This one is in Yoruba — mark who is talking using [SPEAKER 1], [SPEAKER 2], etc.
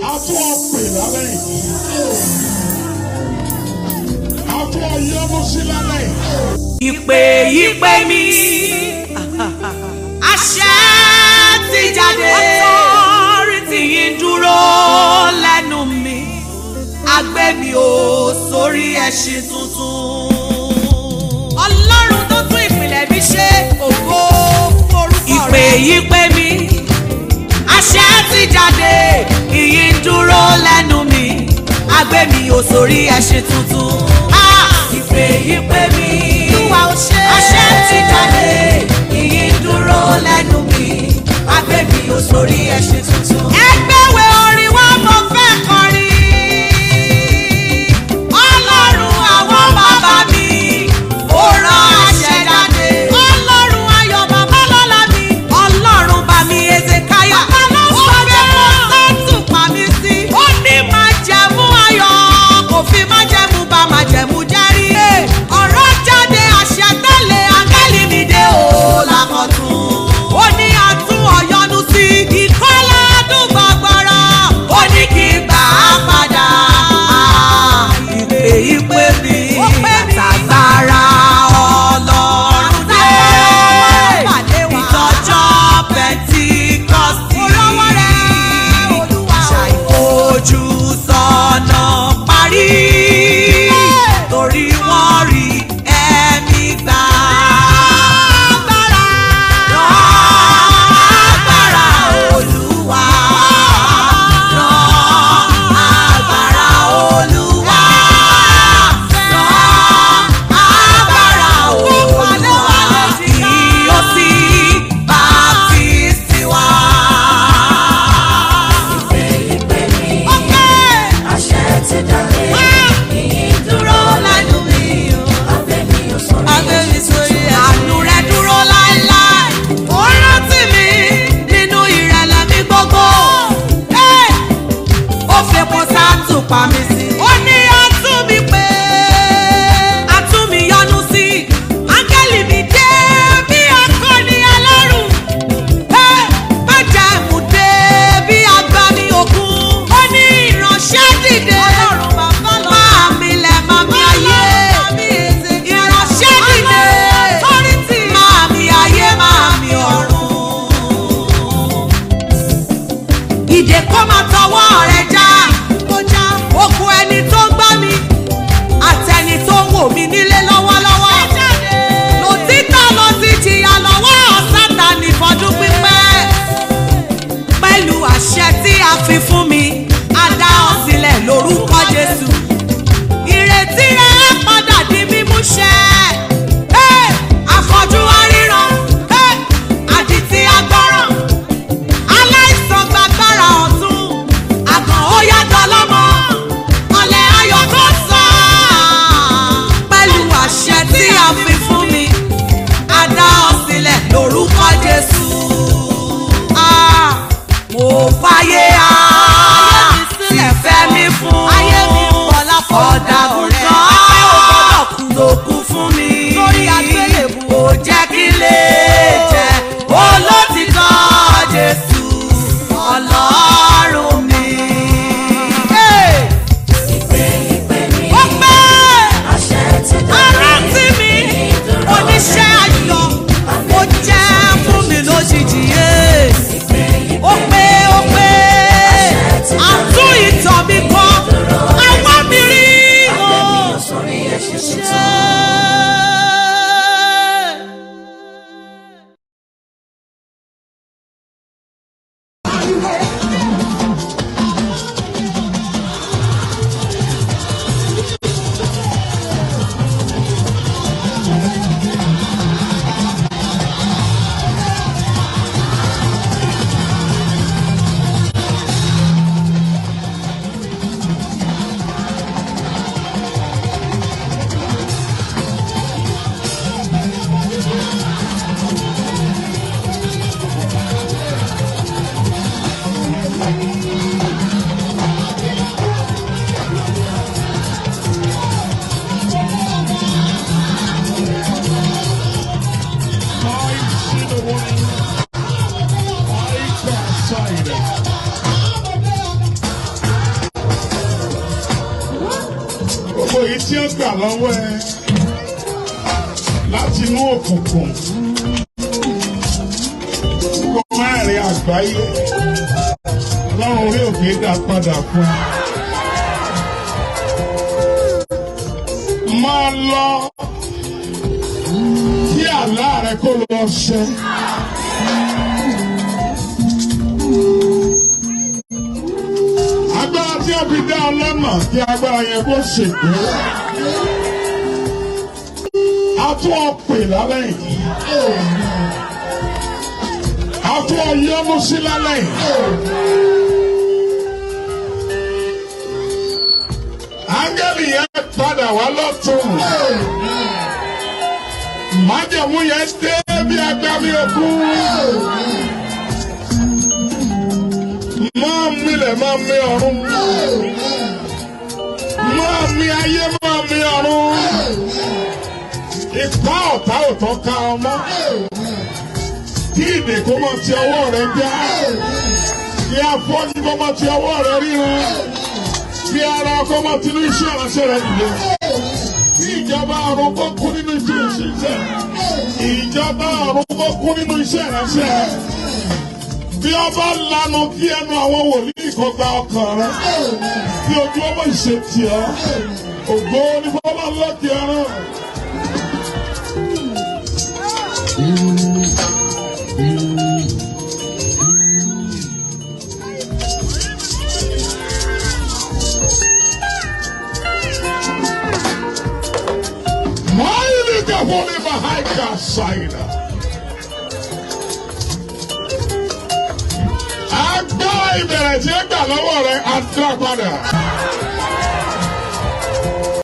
[SPEAKER 1] A tún ọ pè lálẹ́ yìí. A tún ọ yọ́nú sí lálẹ́ yìí.
[SPEAKER 2] ìpè ìpè mi àṣẹ ti jáde ọtọ́rìtì yìí dúró lẹ́nu mi agbé mi ò sórí ẹṣin tuntun. ọlọ́run tó tún ìpìlẹ̀ mi ṣe ògo forúkọ rẹ̀. ìpè ìpè mi àṣẹ ti jáde ìyí ń dúró lẹ́nu mi agbé mi ò sórí ẹṣin tuntun. Ah, ìpè ìpè mi àṣẹ ti jáde ìyí ń dúró lẹ́nu mi agbé mi ò sórí ẹṣin tuntun. ẹgbẹ́wé orin wa mo fẹ́ kọrin ọlọ́run àwọn bàbá mi ó rán àṣẹ jáde. ọlọ́run ayọ̀ bàbá lọ́la mi ọlọ́run bá mi ezekaya. ó fẹ́ kó sẹ́tù pa mí sí. ó ní máa jẹ̀mú ayọ̀ kò fi máa jẹ̀mú bá máa jẹ̀mú jẹ́rí. ọ̀rọ̀ jáde àṣẹ tẹ́lẹ̀ áńgẹ́lì mi dé o lákọ̀tún. ó ní àtún ọ̀yọ́nu sí ìkọ́lá dùn gbọ̀gbọ̀rọ̀. ó ní kí n gbà á padà. ìpè ìpè mi tàgbára ọlọ́run dé. ìtọ́jọ́ pẹ̀ntíkọ́sì. ṣàìfojú sọ́nà parí. torí wọ́n rí ẹ̀mí gbà. Rán agbára Olúwa. Rán agbára Olúwa. Rán agbára Olúwa. Kí ó sì baptisi wá.
[SPEAKER 3] Àṣẹ ti jáde, ìyìn dúró lẹ́nu mi o. Abẹ́ mi ò sọ̀rọ̀
[SPEAKER 2] Abẹ́ mi sórí ẹ̀. Àánú rẹ̀ dúró láéláé. Ó rántí mi nínú ìrẹ̀lẹ̀ mi gbogbo. Ẹ́! Ó fepo sáàtù pa mí sí. Ó ní atún mi pé. Atún mi yọ́nú sí. Áńgẹ́lì mi dé bí akọni ẹlẹ́rù. Ẹ́! Má jẹ́ ìmùdé bí agbami òkun. Ó ní ìránṣẹ́ dìde. Ọlọ́run bàbá lọ. Máa mi lẹ̀ máa mi ayé. Ìránṣẹ́ dìde. Máa mi ayé máa mi ọ̀run ìdè kó máa tọwọ́ rẹ̀ já òkú ẹni tó ń gbá mi àtẹni tó ń wò mí nílé lọ́wọ́lọ́wọ́ lòtítọ́ ló ti jìyà lọ́wọ́ sátani fọdún pípẹ́ pẹ̀lú àṣẹ tí a fi fún mi a dá ọ sílẹ̀ lórúkọ Jésù ìrètí rẹ̀ á padà di mímúṣẹ. Hey! Afọ́jú aríran, hey! àdìtí agbọ́ràn aláìsàn gbàgbára ọ̀tún àgàn ó
[SPEAKER 1] tí ó gbà lọ́wọ́ ẹ láti inú òkùnkùn kó mẹ́rin àgbáyé ọlọ́run orí òkè dá padà fún ẹ. máa lọ kí àlá rẹ kó lọ ṣẹ. agbára tí a fi dá ọ lọ́nà kí agbára yẹn kó ṣègbè. a tún ọ pè lálẹ́ yìí. a tún ọ yọ́nú sí lálẹ́ yìí. áńgẹ́lì yẹn padà wá lọ́tún. májẹ̀mú yẹn dé bí agbámi òkun. máa milẹ̀ máa mi ọ̀run. máa mi ayé máa mi ọ̀run. Ipá ọ̀tá ò tán ká ọmọ. Kí ìdè kó máa ti ọwọ́ rẹ̀ já. Kí afọ́jú kó máa ti ọwọ́ rẹ̀ ríran. Kí ara ọkọ máa ti ní iṣẹ́ ìránṣẹ́ rẹ̀ nìyẹn. Kí ìjọba ọ̀run kó kú nínú iṣẹ́ ìṣiṣẹ́. Ìjọba ọ̀run kó kú nínú iṣẹ́ ìránṣẹ́ rẹ̀ bí ọba lanu kí ẹnu àwọn wòlíì kan gba ọkàn rẹ kí ojú ọmọ ìṣètì ọ ògbó ní bọ́lá lọ́kì ẹran. Máyìlì kẹfọ́ ní Mahaika Ṣáìdà. Agbá ìbẹ̀rẹ̀ tí ó gbà lọ́wọ́ rẹ̀ á dá padà.